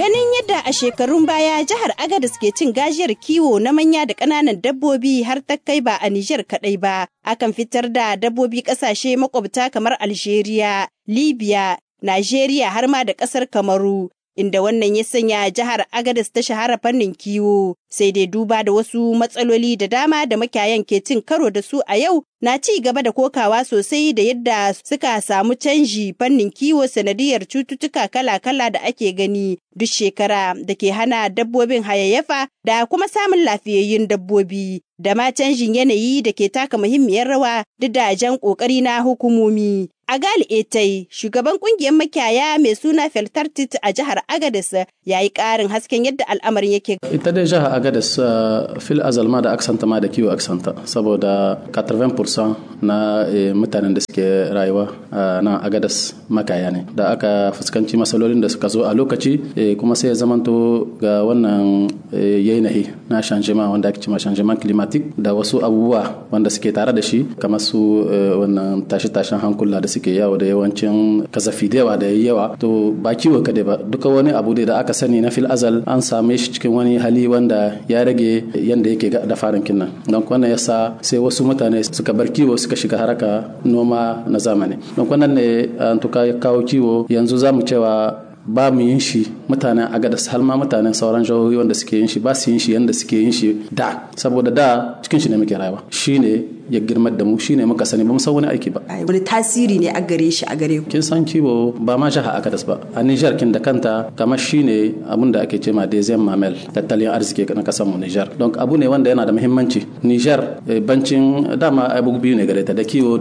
Ganin yadda a shekarun baya jihar Agadez ke cin gajiyar kiwo na manya da ƙananan dabbobi har ta kai ba a Nijar kaɗai ba, akan fitar da dabbobi ƙasashe makwabta kamar Algeria, Libya, Najeriya har ma da ƙasar Kamaru. Inda wannan ya sanya jihar Agadez ta shahara fannin kiwo, sai dai duba da wasu matsaloli da dama da makiyayan ke cin karo da su a yau na ci gaba da kokawa sosai da yadda suka samu canji fannin kiwo sanadiyar cututtuka kala-kala da ake gani duk shekara da ke hana dabbobin hayayyafa da kuma samun lafiyayyun dabbobi da ma canjin yanayi da ke taka muhimmiyar rawa duk da jan kokari na hukumomi. Agali Etai, shugaban kungiyar makiyaya mai suna Feltartit a jihar Agadez ya yi ƙarin hasken yadda al'amarin yake. Ita dai jihar Agadez fil azalma da aksanta ma da kiwo aksanta saboda 80% na mutanen da suke rayuwa na Agadez makaya ne. Da aka fuskanci matsalolin da suka zo a lokaci kuma sai ya zamanto ga wannan yanayi na shanjima wanda ake cima shanjiman climatic da wasu abubuwa wanda suke tare da shi kamar su wannan tashi-tashin hankula da suke yawo da yawancin kasafi da yawa da yawa to ba kiwo kadai ba duka wani abu da aka sani na fil azal an same shi cikin wani hali wanda ya rage yanda yake da farin kinnan don wannan yasa sai wasu mutane suka bar kiwo suka shiga haraka noma na zamani don wannan ne an tuka ya kawo kiwo yanzu zamu cewa ba mu yin shi mutanen agadas har ma mutanen sauran jihohi wanda suke yin shi ba su yin shi yanda suke yin shi da saboda da cikin shi ne muke rayuwa shine ya girmar da mu shine muka sani ba mu san wani aiki ba wani tasiri ne a gare shi a gare ku kin san kiwo ba ma jaha agadas ba a Niger kin da kanta kamar shine abun da ake cewa deuxième mamel tattalin arziki na kasar mu Niger donc abu ne wanda yana da muhimmanci Niger bancin dama abu biyu ne gare ta da kiwo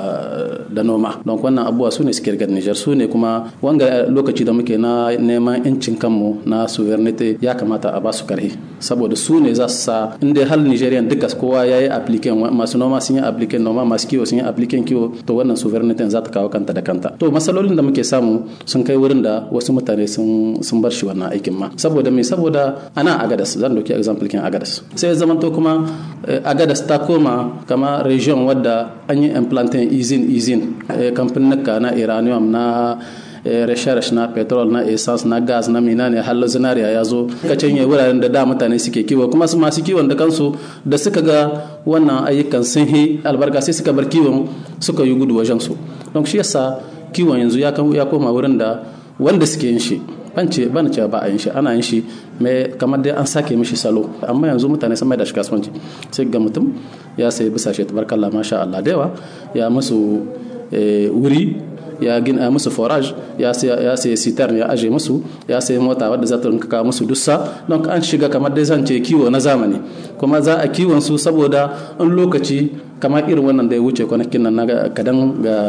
da da noma donc wannan abubuwa su ne suke rigar Niger su ne kuma wanga lokaci da muke na neman yancin kanmu na sovereignty ya kamata a ba su karhi saboda su ne za su sa inda hal Nigerian duka kowa ya yi application masu noma sun yi application noma masu kiwo sun yi application kiwo to wannan sovereignty za ta kawo kanta da kanta to masalolin da muke samu sun kai wurin da wasu mutane sun sun bar shi wannan aikin ma saboda me saboda ana agadas zan dauki example kin agadas sai zaman to kuma agadas ta koma kama region wadda an yi implanting izin izin kamfanin na iranium na rashe-rashe na petrol na essence na gas na mina ne har zinariya ya zo kacin ya wuraren da da mutane suke kiwo kuma su masu kiwon da kansu da suka ga wannan ayyukan sun yi albarka sai suka bar kiwon suka yi gudu wajen su don shi yasa kiwon yanzu ya koma wurin da wanda suke yin shi ban ce ban ce ba a yin shi ana yin shi mai kamar dai an sake mishi salo amma yanzu mutane sun mai da shi kasuwanci sai ga mutum ya sai bisa shi tabarkalla masha Allah da yawa ya musu wuri ya gina musu forage ya sai sitar ya aje musu ya sai mota wadda za ta rinka kawo musu dussa don an shiga kamar dai zan ce kiwo na zamani kuma za a kiwon su saboda in lokaci kamar irin wannan da ya wuce kwanakin nan na kadan ga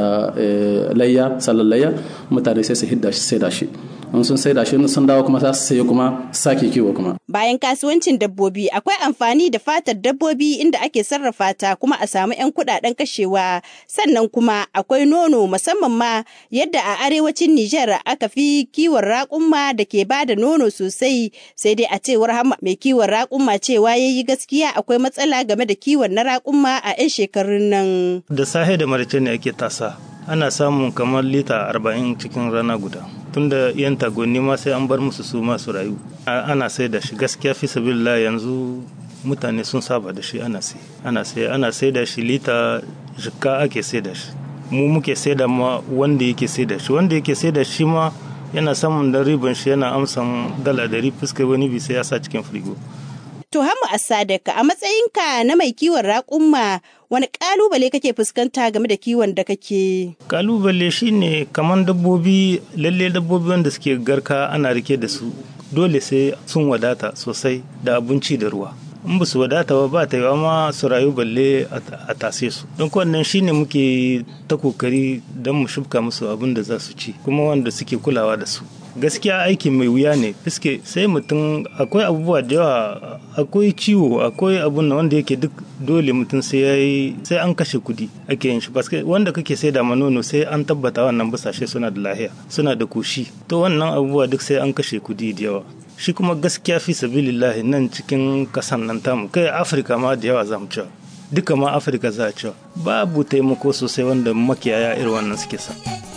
layya sallar layya mutane sai su hidda shi sai da shi in sun sai da shi sun dawo kuma za su saye kuma sake kiwo kuma bayan kasuwancin dabbobi akwai amfani da fatar dabbobi inda ake sarrafa ta kuma a samu 'yan kudaden kashewa sannan kuma akwai nono musamman ma yadda a arewacin Nijar aka fi kiwon raƙumma da ke ba da nono sosai sai dai a cewar hama mai kiwon raƙumma cewa ya yi gaskiya akwai matsala game da kiwon na raƙumma a 'yan shekarun nan. Da sahe da marice ne ake tasa ana samun kamar lita arba'in cikin rana guda. tunda yan tagonni ma sai an bar musu su masu rayu ana sai da shi gaskiya fi sabilla yanzu mutane sun saba da shi ana sai ana sai ana sai da shi lita jikka ake sai da shi mu muke sai da ma wanda yake sai da shi wanda yake sai da shi ma yana samun da riban shi yana amsan dala dari fuskar wani bi sai ya sa cikin firigo To Hamu Asadaka a matsayinka na mai kiwon raƙumma wani ƙalubale kake fuskanta game da kiwon da kake? Ƙalubale shine kamar dabbobi lalle dabbobi wanda suke garka ana rike da su dole sai sun wadata sosai da abinci da ruwa. in ba su wadata ba ba ta yi ma su rayu balle a tase su don wannan shine muke ta kokari don mu shubka musu abin da za su ci kuma wanda suke kulawa da su gaskiya aikin mai wuya ne fiske sai mutum akwai abubuwa da yawa akwai ciwo akwai abun wanda yake duk dole mutum sai ya yi sai an kashe kudi ake yin shi paske wanda kake sai da manono sai an tabbata wannan busashe suna da lahiya suna da koshi to wannan abubuwa duk sai an kashe kudi da yawa shi kuma gaskiya fi sabilillahi nan cikin kasan nan tamu kai afirka ma da yawa zamu cewa duka ma afirka za a cewa babu taimako sosai wanda makiyaya irin wannan suke sa.